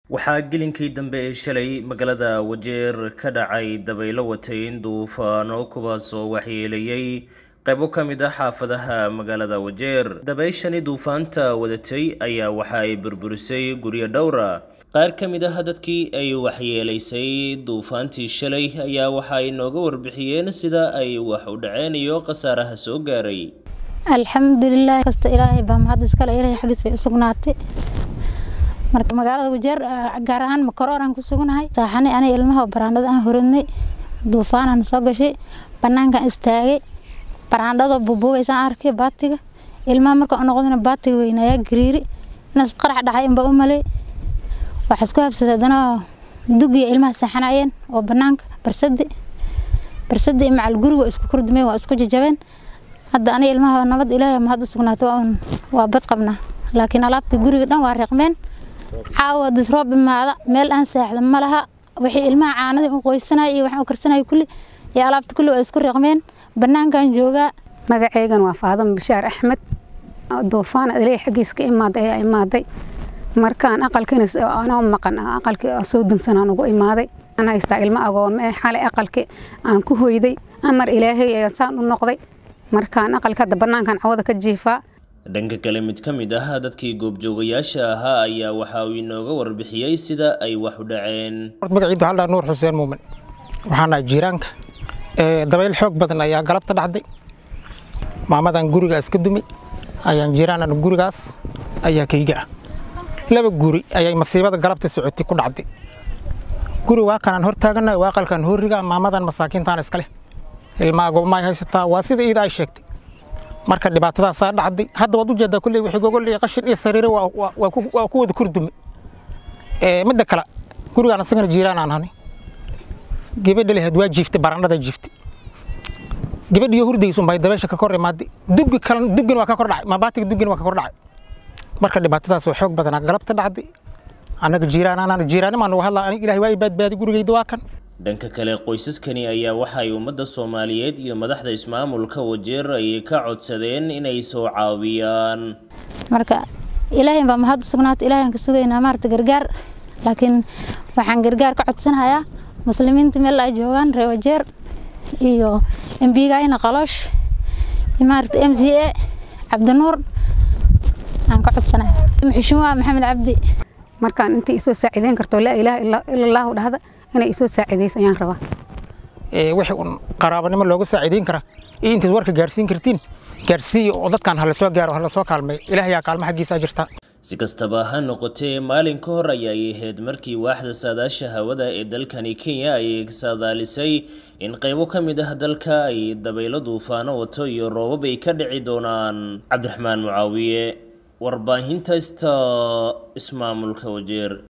waxaa gelinkii dambe ee shalay magaalada wajeer ka dhacay dabaylo watayn duufaano kuwaasoo waxyeeleeyey qaybo ka mid ah xaafadaha magaalada wajeer dabayshani duufaanta wadatay ayaa waxa ay burburisay guryo dhowra qaar ka mid ah dadkii ay waxyeelaysay duufaantii shalay ayaa waxa ay nooga warbixiyeen sida ay wax u dhaceen iyo khasaaraha soo gaaray alxamdulilah kasta ilaahay baa mahad iskale ilaahay xaggiis bay u sugnaatay marka magaalada wajeer gaar ahaan makoroor aan ku sugnahay saaxane aniga ilmaha baraandhada aan horadnay duufaanaan soo gashay banaankaan istaagay baraandhadoo bubuugaysaan arkay baatiga ilmaha marka u noqdana baatiga weynayaa gariiri inaas qarax dhacay inbaa u malay waxaa isku habsaday haddana dugiya ilmaha seexanayeen oo banaanka barsadi barsadi macal guriga isku kordumeen waa isku jajabeen hadda aniga ilmaha nabad ilaahay mahad u sugnaatay waa bad qabnaa laakiin alaabta guriga dhan waa reeqmeen caawa disroob imaada meel aan seexda ma laha wixii ilmaha caanadii u qoysanaya iyo waxaan u karsanaya kulli iyo alaabta kulli waa isku reeqmeen banaankan joogaa magaceygan waa faadama bishaar axmed duufaan ilaahay xaggiis ka imaaday ayaa imaaday markaan aqalkiina anoo maqan aqalkii soo dunsanaan ugu imaaday aan haystaa ilmo agoome xalay aqalkii aan ku hoyday amar ilaahay ayaan saan u noqday markaan aqalka hadda banaankan cawada ka jiifaa dhanka kale mid ka mid ah dadkii goobjoogayaasha ahaa ayaa waxa uu inooga warbixiyey sida ay wax u dhaceen magaciidu haldhaa nuur xuseen muumin waxaan nahay jiiraanka dabayl xoog badan ayaa galabta dhacday maamadan guriga iska dumay ayaan jiiraanan gurigaas ayaa kayga ah laba guri ayay masiibada galabta socotay ku dhacday guri waa kanaan hor taaganahay waa aqalkan hooriga maamadan masaakiintaan iskale ilmaa goobmaay haysataa waa sida iida ay sheegtay marka dhibaatadaasaa dhacday hadda waad u jeedaa kulley wixii gogol iyo qashin iyo sariire waa ku wada kurdume midda kale gurigaan asagana jiiraan aan hanay gabadha lahayd waa jiiftay barandhada jiiftay gabadhiyo hurdaysa unbay dabeesha ka kor imaaday dugi kale dugin waa ka kor dhacay maabaatiga dugin waa ka kor dhacay marka dhibaatadaas oo xoog badanaa galabta dhacday annaga jiiraan anaan jiiraanimaan uga hadlaa aniga ilaahay waa i baadbaadi gurigayda waa kan dhanka kale qoysaskani ayaa waxay ummadda soomaaliyeed iyo madaxda ismaamulka wajeer ay ka codsadeen inay soo caawiyaan marka ilaahay baa mahad u sugnaatay ilaahay aan ka sugaynaa maarata gargaar laakiin waxaan gargaar ka codsanayaa muslimiinta meel ay joogaan reer wajeer iyo embigayna qaloosh iyo maarata m c a cabdinuur aan ka codsanaya muxushumuha maxamed cabdi markaan intii isoo saacideyn karto laa ilaaha ila allaahu dhahda inay isoo saacidayso ayaan rabaa wixii un qaraabanimo looga saacideyn karaa iyo intaad warka gaarsiin kartiin gaarsiiya oo dadkan hala soo gaaro hala soo kaalmay ilaahayaa kaalmo xaggiisa jirta si kastaba ha noqotee maalin ka hor ayay ahayd markii waaxda saadaasha hawada ee dalkani kenya ay saadaalisay in qaybo ka mid ah dalka ay dabaylo duufaano wato iyo roobab ay ka dhici doonaan cabdiraxmaan mucaawiye warbaahinta sta ismaamulka wajeer